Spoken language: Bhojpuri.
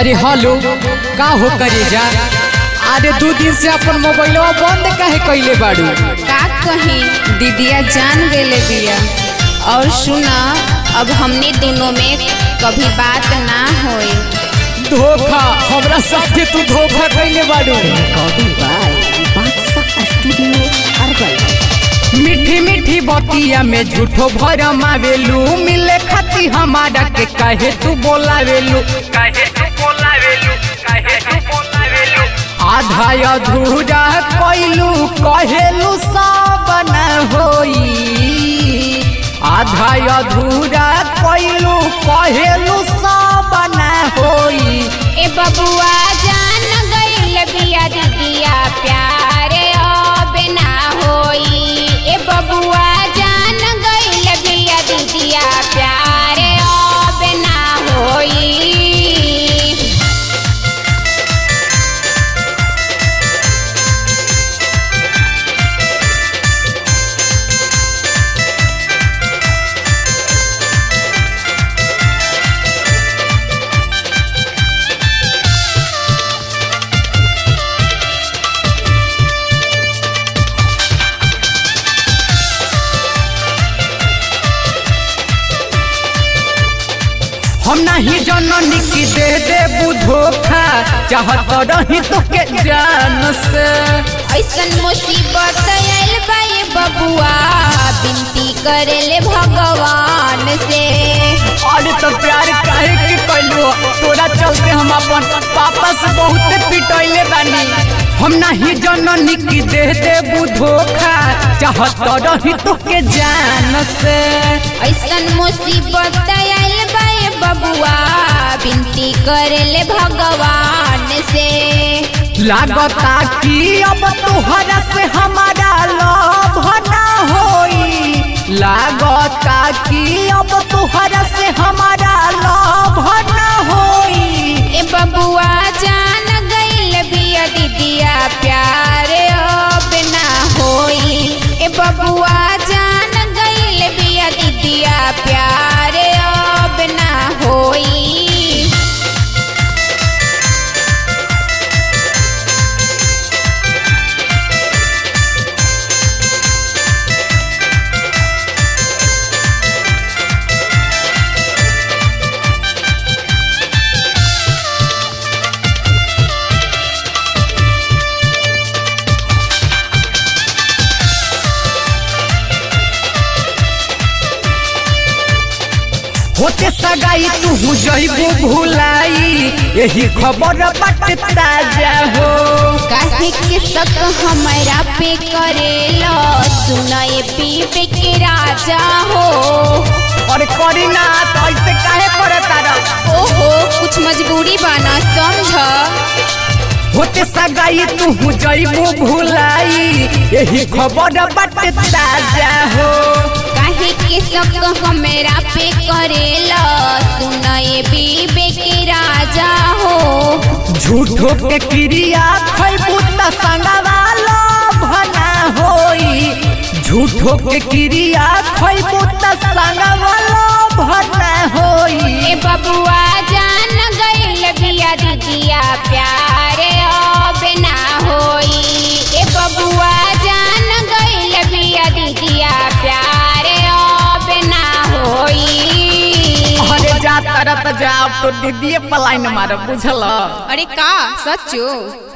अरे हेलो का हो करे जा अरे दू दिन से अपन मोबाइलवा बंद काहे कइले बाड़ू का कही दीदिया जान गेले बिया और सुना अब हमने दोनों में कभी बात ना होई धोखा हमरा साथे तू धोखा कइले बाड़ू मीठी मीठी बतिया में झूठो भरम आवेलू मिले खाती हमारा के काहे तू बोलावेलू काहे तू बोलावेलू काहे तू बोलावेलू आधा अधूरा कइलू कहेलू सब न होई आधा अधूरा कइलू कहेलू सब न होई ए बबुआ जान गइल बिया दीदिया प्यारे अब ना होई ए बबुआ जान गइल बिया दीदिया प्यारे अब ना होई हम नहीं जननी की दे दे बुधोखा चाहत रही तो के जान से ऐसन मुसीबत आयल बा ये बबुआ बिनती करेले भगवान से अरे तो प्यार काहे के कैलू तोरा चलते हम अपन पापा से बहुत पिटैले बानी हम नहीं जननी की दे दे बुधोखा चाहत रही तो के जान से ऐसन मुसीबत आयल बा ये बबुआ बिनती करेले भगवान से लागता कि अब तोहरा से हमारा लव ना होई लागता कि अब तोहरा से हमारा लव ना होई ए बबुआ जान गइल बिया दीदिया प्यारे अब ना होई ए बबुआ जान गइल बिया दीदिया प्यारे अब ना होई होते सगाई तू जइबू भुलाई यही खबर बाटे ताजा हो काहे के शक हमरा पे करेला सुनाए पीपे के राजा हो और करी ना तो ऐसे काहे करे तारा ओहो कुछ मजबूरी बाना समझ होते सगाई तू जइबू भुलाई यही खबर बाटे ताजा हो काहे के शक हमरा पे करेला सुनाए पीपे के राजा हो झूठो के क्रिया खैबू त संगवालो भना होई झूठो के क्रिया खैबू त संगवालो भना होई ए बबुआ जान गइल बिया दीदिया प्यारे अब ना होई ए बबुआ जान गइल बिया दीदिया प्यारे अब ना होई अरे जा तरत जाओ तो दीदी पलाइन मार बुझल अरे का सच्चो